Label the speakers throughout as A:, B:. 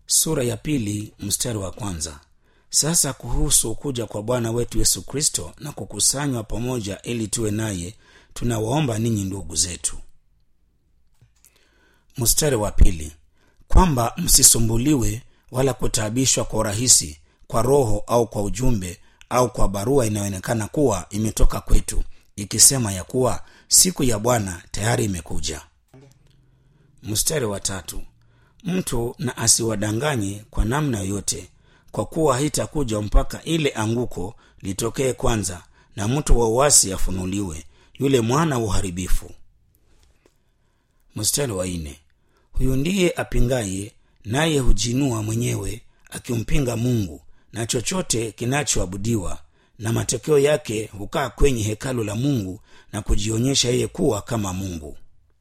A: sura ya pili mstari wa kwanza sasa kuhusu kuja kwa bwana wetu yesu kristo na kukusanywa pamoja ili tuwe naye tunawaomba ninyi ndugu zetu mstari wa pili kwamba msisumbuliwe wala kutaabishwa kwa urahisi kwa roho au kwa ujumbe au kwa barua inayoonekana kuwa imetoka kwetu ikisema ya kuwa siku ya bwana tayari imekuja mstari wa tatu mtu na asiwadanganye kwa namna yoyote kwa kuwa haitakuja mpaka ile anguko litokee kwanza na mtu wa uasi afunuliwe yule mwana wa uharibifu mstari wa nne huyu ndiye apingaye naye hujinua mwenyewe akimpinga mungu na chochote kinachoabudiwa na matokeo yake hukaa kwenye hekalu la mungu na kujionyesha yeye kuwa kama mungu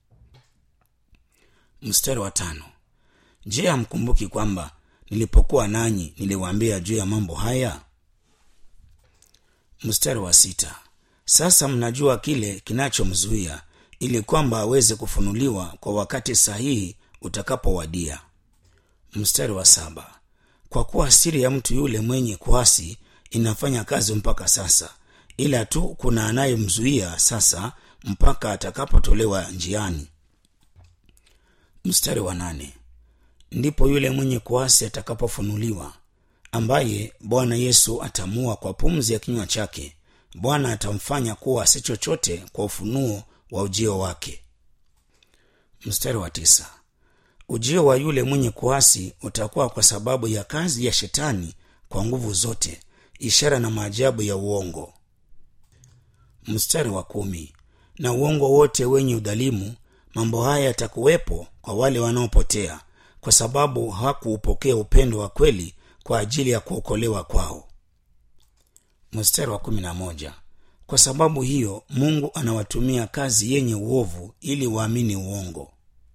A: mstari wa tano je hamkumbuki kwamba nilipokuwa nanyi niliwaambia juu ya mambo haya mstari wa sita sasa mnajua kile kinachomzuia ili kwamba aweze kufunuliwa kwa wakati sahihi utakapowadia mstari wa saba kwa kuwa siri ya mtu yule mwenye kuasi inafanya kazi mpaka sasa ila tu kuna anayemzuia sasa mpaka atakapotolewa njiani mstari wa nane ndipo yule mwenye kuasi atakapofunuliwa ambaye bwana yesu atamua kwa pumzi ya kinywa chake bwana atamfanya kuwa si chochote kwa ufunuo wa ujio wake mstari wa tisa ujio wa yule mwenye kuasi utakuwa kwa sababu ya kazi ya shetani kwa nguvu zote ishara na maajabu ya uongo mstari wa kumi na uongo wote wenye udhalimu mambo haya yatakuwepo kwa wale wanaopotea kwa sababu hawakuupokea upendo wa kweli kwa ajili ya kuokolewa kwao mstari wa kumi na moja kwa sababu hiyo mungu anawatumia kazi yenye uovu ili waamini uongo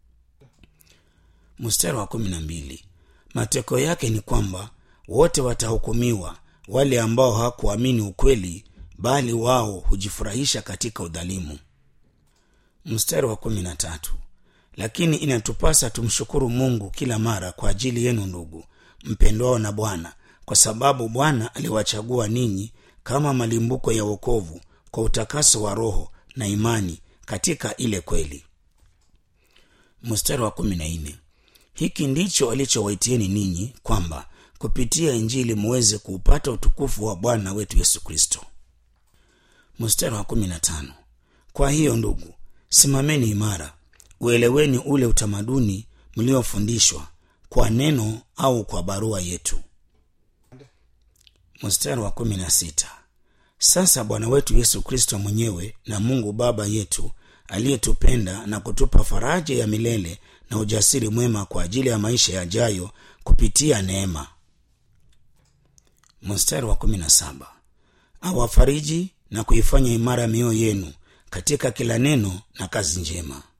A: mstari wa kumi na mbili matokeo yake ni kwamba wote watahukumiwa wale ambao hawakuamini ukweli bali wao hujifurahisha katika udhalimu mstari wa kumi na tatu lakini inatupasa tumshukuru mungu kila mara kwa ajili yenu ndugu mpendwao na bwana kwa sababu bwana aliwachagua ninyi kama malimbuko ya wokovu kwa utakaso wa roho na imani katika ile kweli mstari wa kumi na nne hiki ndicho alichowaitieni ninyi kwamba kupitia injili muweze kuupata utukufu wa bwana wetu yesu kristo mstari wa kumi na tano kwa hiyo ndugu simameni imara ueleweni ule utamaduni mliofundishwa kwa neno au kwa barua yetu mstari wa kumi na sita sasa bwana wetu yesu kristo mwenyewe na mungu baba yetu aliyetupenda na kutupa faraja ya milele na ujasiri mwema kwa ajili ya maisha yajayo kupitia neema mstari wa kumi na saba awafariji na kuifanya imara mioyo yenu katika kila neno na kazi njema